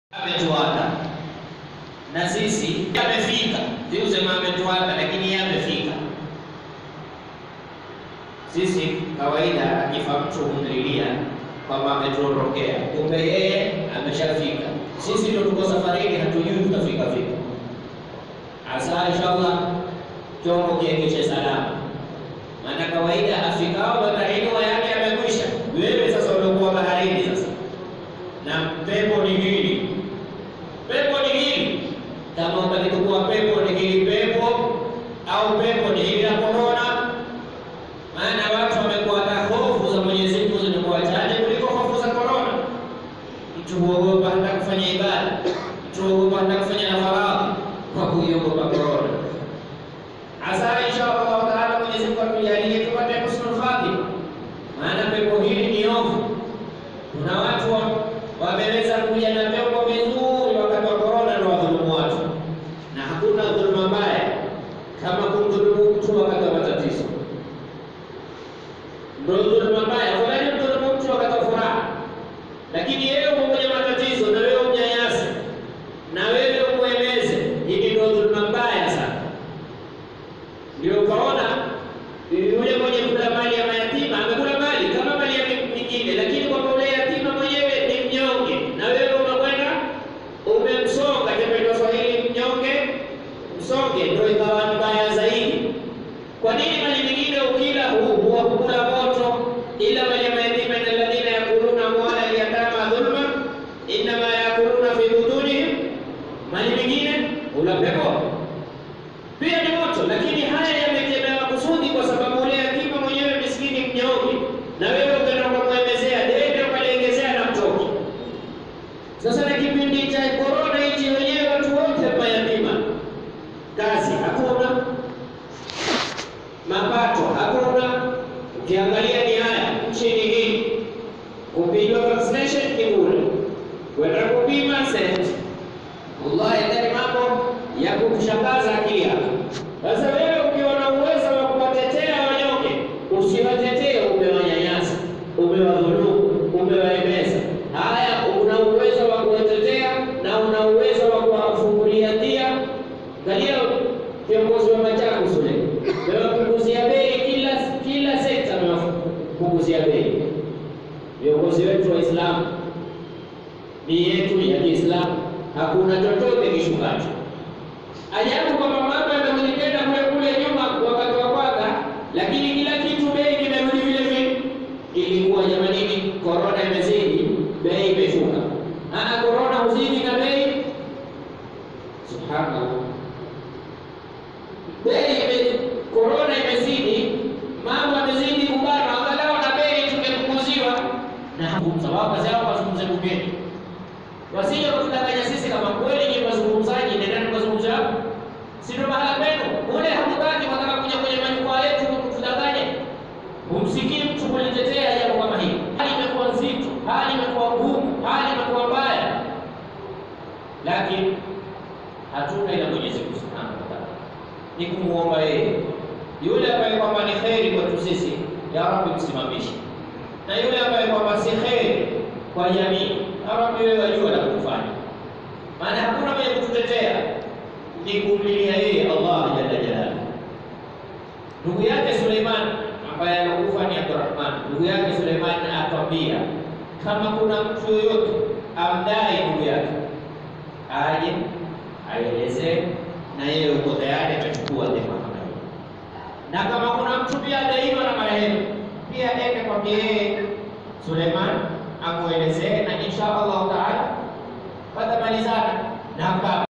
ametuata na sisi amefika, siusema ametuata, lakini yeye amefika. Sisi kawaida akifa mtu humlilia kwamba ametuondokea, kumbe yeye ameshafika. Sisi ndio tuko safarini, hatujui tutafika vipi. Asa inshallah chombo kiengeshe salama, maana kawaida afikao baharini yake amekwisha. Wewe sasa umekuwa baharini sasa, na pepo ni hili, pepo ni hili. Kama utalikuwa pepo ni hili pepo au pepo ni hili la korona, maana watu wamekuwa na hofu za Mwenyezi Mungu zimekuwa chache kuliko hofu za korona. Mtu huogopa hata kufanya ibada, mtu huogopa hata kufanya na faradhi kwa kuiogopa korona. Asa insha Allah taala Mwenyezi Mungu atujalie tupate husnul khatima, maana pepo hili ni ovu. Kuna watu wameweza kuja na pepo vizuri wakati wa korona na wadhulumu watu, na hakuna dhuluma mbaya kama kumdhulumu mtu wakati wa matatizo. Ndio dhuluma mbaya, afadhali mdhulumu mtu wakati wa furaha, lakini yeye uko kwenye matatizo na wewe umnyanyase na wewe umweleze, hili ndio dhuluma mbaya sana. Ndio ukaona yule mwenye kula mali ya mayatima amekula mali kama mali ya mingine, lakini kwamba ule yatima mwenyewe ni mnyonge, na wewe unakwenda umemsonga. Tembea Swahili, mnyonge msonge, ndio ikawa mbaya zaidi. Kwa nini mali mingine ukila huwa kukula moto, ila mali ya mayatima, inna alladhina yakuluna amwala alyatama dhulma innama yakuluna fi butunihim, mali mingine ula pepo pia ni moto, lakini haya yamekemewa kusudi, kwa sababu ule yatima mwenyewe miskini mnyonge, na wewe ukaenda ukamwemezea dede ukaliengezea na mtoki. Sasa na kipindi cha korona hichi, wenyewe watu wote mayatima, kazi hakuna, mapato hakuna. Ukiangalia ni haya nchini hii, kupigwa vaccination ni bure, kwenda kupima senti Wallahi ndani mambo ya kukushangaza akili yako. Sasa wewe ukiwa na uwezo wa kuwatetea wanyonge, usiwatetee, umewanyanyasa, umewadhulumu, umewaemeza. Haya, una uwezo wa kuwatetea na una uwezo wa kuwafungulia dia. Angalia viongozi wa Machakos ule, wamewapunguzia bei kila kila sekta, wamewapunguzia bei. Viongozi wetu Waislamu, ni yetu ya Kiislamu hakuna chochote kishukacho. Ajabu kwamba mambo yamekwenda kule kule nyuma wakati wa kwanza, lakini kila kitu bei kimerudi vile vile. Ilikuwa jamanini, korona imezidi, bei imeshuka. Aa, korona huzidi na bei, subhanallah, bei korona imezidi, mambo yamezidi kubana, angalau na bei tumepunguziwa na hakumsawabu zao wazungumze bungeni wasije kutudanganya sisi kama kweli ni wazungumzaji, nendeni tukazungumza hapo, si ndio mahala kwenu ule. Hamutaki, wataka kuja kwenye majukwaa yetu kutudanganya. Humsikii mtu kulitetea jambo kama hili. Hali imekuwa nzito, hali imekuwa ngumu, hali imekuwa mbaya, lakini hatuna ila Mwenyezi Mungu Subhanahu wa Ta'ala, ni kumuomba yeye yule ambaye kwamba ni kheri kwetu sisi, ya Rabbi msimamishe, na yule ambaye kwamba si kheri kwa jamii Rabbi wewe wajua la kufanya, maana hakuna mwenye kututetea, ni kumlilia yeye Allah jalla jalaluhu. Ndugu yake Suleiman ambaye anakufa ni Abdurrahman, ndugu yake Suleiman atwambia kama kuna mtu yoyote amdai ndugu yake aje aelezee, na yeye uko tayari atachukua dhima kama hiyo, na kama kuna mtu pia adaiwa na marehemu pia ende kwake yeye Suleiman amwelezee na insha Allah taala watamalizana na